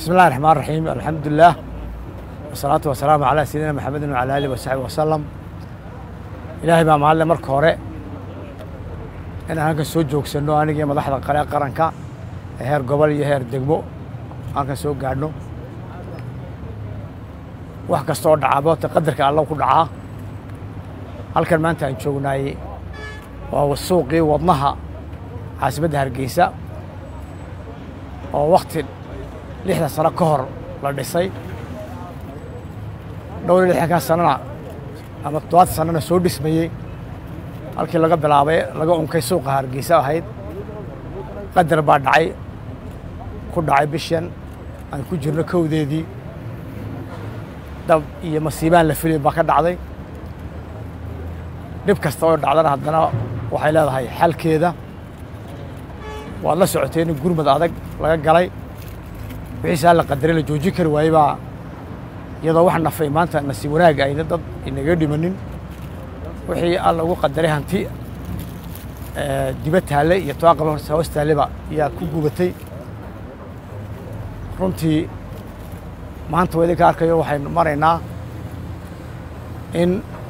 bismi اllahi الرحmaan الرaxiim alxamdu lilah wasalaatu wasalaamu calaa sayidina maxamedin wacala alih wasaxbi wasalam ilaahay baa mahadle marka hore inaan halkan soo joogsanno anigii madaxda qale qaranka ee heer gobol iyo heer degmo halkan soo gaadhno wax kasta oo dhacabo te qadarka allo ku dhacaa halkan maanta aan joognaayey waa suuqii wadnaha caasimadda hargeysa oo wakti lixdan sano ka hor la dhisay dhowr iyo lixdankaa sanana ama toddobaatan sanana soo dhismayey halkii laga bilaabay laga unkay suuqa hargeysa ahayd qadar baa dhacay ku dhacay bishan aan ku jirno kowdeedii dab iyo masiibaan la filay baa ka dhacday dhib kasta oo dhacdana haddana waxay leedahay xalkeeda waad la socotay in gurmad adag laga galay wixiisaa la qadaray la joojin kari waayey baa iyadoo wax nafay maanta nasiib wanaag ayna dad inaga dhimanin wixii alla ugu qadaray hanti diba taalle iyo toaqaba hoos taalleba ayaa ku gubatay runtii maanta waa idinka arkayo waxaynu maraynaa in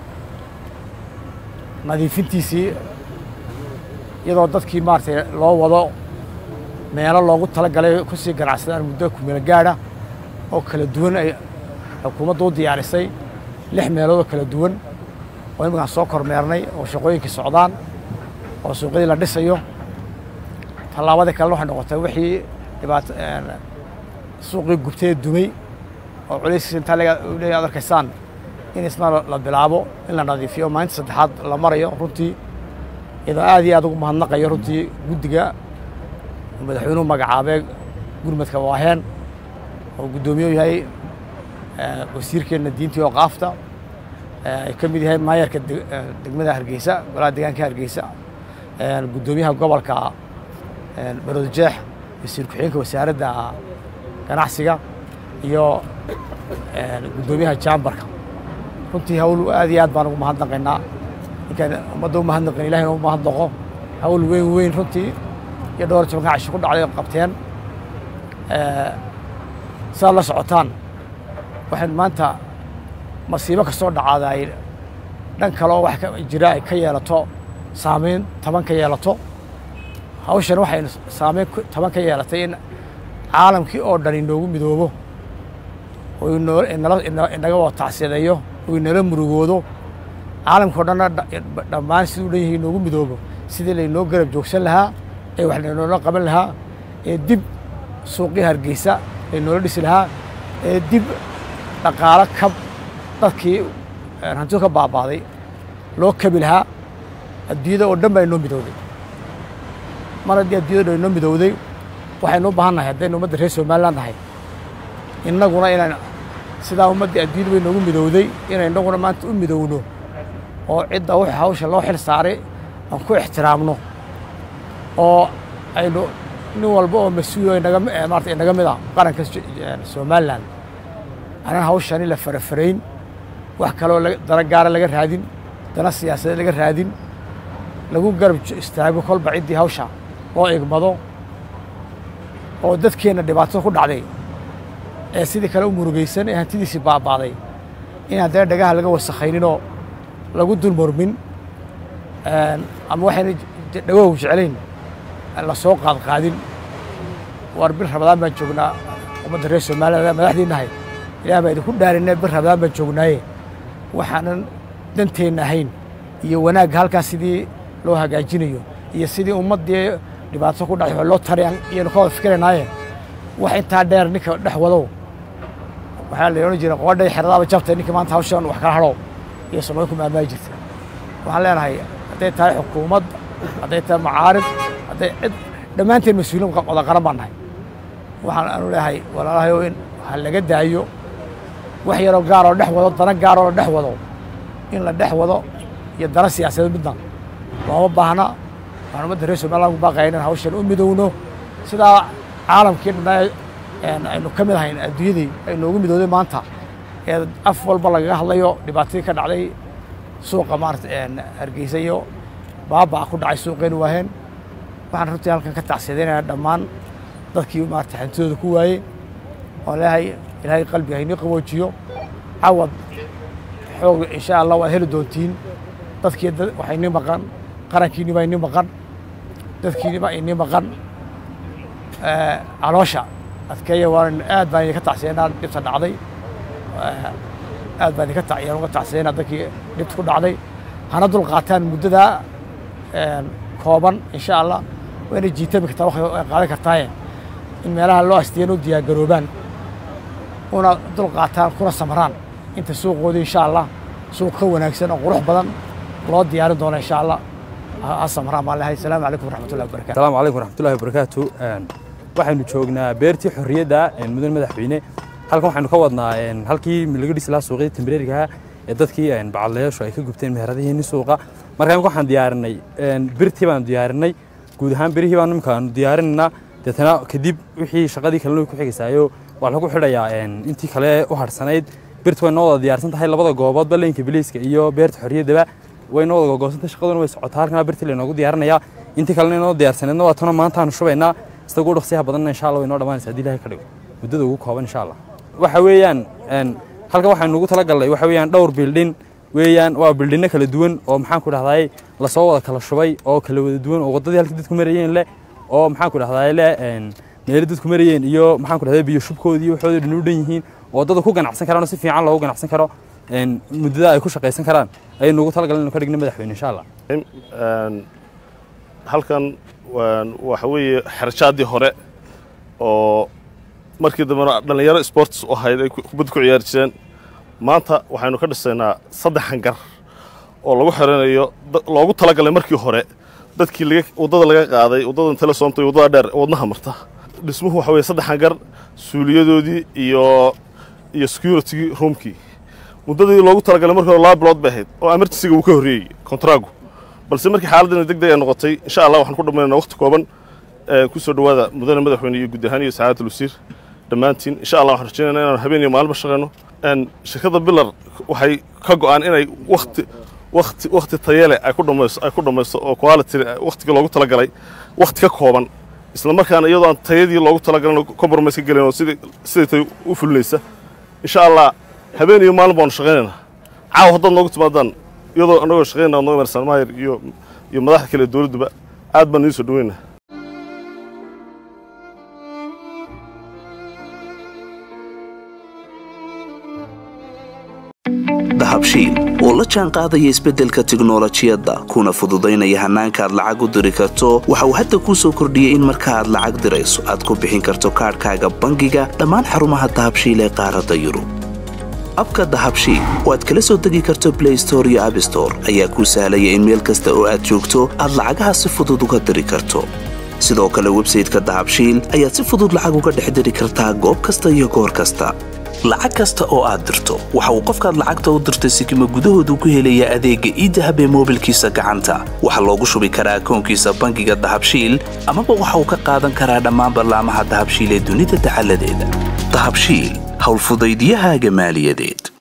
nadiifintiisii iyadoo dadkii maaratay loo wado meelo loogu tala galay ku sii ganacsadaan muddo kumeel gaadha oo kala duwan ay xukuumaddu u diyaarisay lix meelood oo kala duwan oo iminkaan soo kormeernay oo shaqooyinkii socdaan oo suuqyadii la dhisayo tallaabadii kalena waxay noqotay wixii dhibaato suuqii gubtee dumay oo culayskiisa intaa leeya ad arkaysaan in isna la bilaabo in la nadiifiyo maalinta saddexaad la marayo runtii iyadoo aad iyo aad ugu mahadnaqayo runtii guddiga madaxweynuhu magacaabee gurmadka waaheen oo guddoomiye u yahay wasiirkeenna diintii oo qaafta ay ka mid yahay maayarka degmada hargeysa golaha deegaanka hargeysa guddoomiyaha gobolka baroodjeex wasiir ku-xigeenka wasaaradda ganacsiga iyo guddoomiyaha jaambarka runtii hawl aad iyo aad baan ugu mahadnaqaynaa ninkaan ummadda u mahadnaqin ilahina u mahadnaqo hawl weyn weyn runtii iyo dhowr tobanka cashi ku dhacday qabteen sidaad la socotaan waxaynu maanta masiibo kastoo dhacaada ay dhan kale oo wax jira ay ka yeelato saameyn taban ka yeelato hawshan waxaynu saameyn taban ka yeelatay in caalamkii oo dhan inoogu midoobo oo inaga wada tacsiyadeeyo oo inala murugoodo caalamka o dhanna dhammaan siduu dhan yahay inoogu midoobo sidii laynoo garab joogsan lahaa ee wax laynoola qaban lahaa ee dib suuqii hargeysa laynoola dhisi lahaa ee dib dhaqaalo kab dadkii hantidu ka baabaaday loo kabi lahaa adduunyada oo dhan baa inoo midowday mar haddii adduunyada dhan inoo midowday waxaynu u baahan nahay haddaynu ummadda reer somaliland nahay innaguna inaan sidaa ummaddii adduunyada bay noogu midowday inay innaguna maanta u midowno oo cidda wix hawsha loo xil saaray aan ku ixtiraamno oo aynu nin walba oo mas-uul inaga maarata inaga mid a qaranka somalilan aanan hawshani la farafarayn wax kaloo dana gaara laga raadin dana siyaasadeed laga raadin lagu garab istaago kolba ciddii hawsha loo igmado oo dadkeenna dhibaatada ku dhacday ee sidii kale u murugaysan ee hantidiisii baabaaday in haddana dhagaha laga wasakhayninoo lagu dulmurmin ama waxayna dhagoogu jeclayn la soo qaadqaadin war bir rabadaan baan joognaa ummadda reer somaliland madaxdii nahay ilaah baa idinku dhaarinay bir rabadaan baan joognaaye waxaanan danteenna ahayn iyo wanaagga halkaas sidii loo hagaajinayo iyo sidii ummaddii dhibaato ku dhacay loo tarayaan iyanu ka wada fikiraynaaye wax intaa dheer ninka dhex wadow waxaa la odhan jira qoodhay xeradaaba jabtay ninka maanta hawshan wax kala hadhow iyo samay ku maamaayi jirta waxaan leenahay hadday tahay xukuumad hadday tahay macaarib hadday cid dhammaanteen mas-uuliin wada qaran baan nahay waxaan aanu leeyahay walaalahayow in ha laga daayo wax yaroo gaaroo dhex wado dana gaaroo la dhex wado in la dhex wado iyo dana siyaasadeed midna looma baahna waxaan ummadda reer somaliland ku baaqaya inaan hawshan u midowno sidaa caalamkii dhanaa aynu ka mid ahayn adduunyadii ay noogu midowday maanta ee af walba lagaga hadlayo dhibaatadii ka dhacday suuqa maarata hargeysa iyo baabaa ku dhacay suuqeenu waaheen waxaan runtii halkan ka tacsiyadaynayaa dhammaan dadkii maarata hantidooda ku waayey oon leeyahay ilaahay qalbiga haynii qaboojiyo cawad xoog insha allah waad heli doontiin dadkii waxaa inii maqan qarankiinni baa inii maqan dadkiinni baa inii maqan caloosha adkeeya waan aad baan idinka tacsiyanaa dhibta dhacday aad baan idinka tayaan uga tacsiyanaa dadkii dhibta ku dhacday hana dul qaataan muddadaa kooban insha allah waa inay jiitami kartaa waqti ay qaadan kartaaye in meelaha loo astiyan u diyaargaroobaan una dul qaataan kuna samraan inta suuqooda insha allah suuq ka wanaagsan oo qurux badan loo diyaarin doono insha allah ha samraan baan lehay asalaamu calaykum waraxmatullahi wabarakatu asalaamu calaykum waraxmatullahi wabarakaatu waxaynu joognaa beertii xorriyadda mudan madaxweyne halkan waxaynu ka wadnaa halkii laga dhisi lahaa suuqyada tembareerigaha ee dadkii bacadlayaashu ay ka gubteen meheradihiinni suuqa marka imika waxaan diyaarinay birtii baanu diyaarinay guud ahaan birihii baanu imika aanu diyaarinaynaa deetana kadib wixii shaqadii kalena way ku xigaysaayo waa lagu xidhayaa intii kale u harhsanayd birtu way noo wada diyaarsan tahay labada gooboodba leynka biliiska iyo beerta xorriyaddaba way noo wada gogoosantay shaqaduna way socotaa halkana birtii laynoogu diyaarinayaa intii kalena inoo diyaarsaneedna waa tuna maanta aanu shubaynaa isagu dhaqsiyaha badanna insha allah way noo dhammaanaysa haddii ilahay ka dhigo muddada ugu kooban insha allah waxa weeyaan halkan waxaynu ugu talagalnay waxa weeyaan dhowr bildhin weeyaan waa bildhinno kala duwan oo maxaan ku dhahdaay lasoo wada kala shubay oo kala wada duwan oo waddadii halkii dadku marayeen leh oo maxaan ku dhahdaay leh meelo dadku marayeen iyo maxaan ku dhahdaay biyo shubkoodii waxoodii dhan u dhan yihiin oo waddada ku ganacsan karaan oo si fiican loogu ganacsan karo muddada ay ku shaqaysan karaan ayaynu ugu talagalnay inu ka dhigna madaxweyne insha allah halkan waxa weeye xerjaadii hore oo markii dambena dhallinyaro sports u ahayd ay kubadda ku ciyaari jireen maanta waxaynu ka dhisaynaa saddex hangar oo lagu xeranayo loogu talagalay markii hore dadkii laga waddada laga qaaday waddadan telesoomta iyo waddada dheer wadnaha marta dhismuhu waxa weye saddex hangar suuliyadoodii iyo iyo security roomkii muddadii loogu talagalay markii hore laba bilood bay ahayd oo emergencyga uu ka horreeyey kontraagu balse markii xaaladdiina deg deg ay noqotay insha allah waxaan ku dhammaynaa waqti kooban ku soo dhowaada mudane madaxweyne iyo guud ahaan iyo sacaadatul wasiir dhammaantiin insha allah waxaan rajaynaynaa inaan habeen iyo maalmo shaqayno shirkadda bilar waxay ka go'aan inay waqti waqti waqti tayale ay ku dhamayso ay ku dhamayso oo quality waqtiga loogu talagalay waqti ka kooban isla markaana iyadoo aan tayadii loogu talagalin compromise ka gelin oo sidii sidii tay u fulinaysa insha allah habeen iyo maalin baanu shaqaynaynaa caawa haddaad noogu timaadaan iyadoo annagoo shaqaynaa ad nooga marsan maayir iyo iyo madaxda kale dowladduba aad baan idiin soo dhaweynaa dahabshiil oo la jaan qaadaya isbeddelka tiknolojiyadda kuna fududaynaya hannaanka aad lacag u diri karto waxa uu hadda kuu soo kordhiyey in marka aad lacag dirayso aad ku bixin karto kaadhkaaga bangiga dhammaan xarumaha dahabshiil ee qaaradda yurub abka dahabshiil oo aad kala soo degi karto blay store iyo abstore ayaa kuu sahlaya in meel kasta oo aad joogto aad lacagaha si fudud uga diri karto sidoo kale websayteka dahabshiil ayaad si fudud lacag uga dhex diri kartaa goob kasta iyo goor kasta lacag kasta oo aad dirto waxa uu qofkaad lacagta u dirtay sikima gudahoodu ku helayaa adeegga iidahab ee moobilkiisa gacanta waxaa loogu shubi karaa akoonkiisa bangiga dahabshiil amaba waxa uu ka qaadan karaa dhammaan ballaamaha dahabshiil ee dunida dacaladeeda dahabshiil howlfudaydiyahaaga maaliyadeed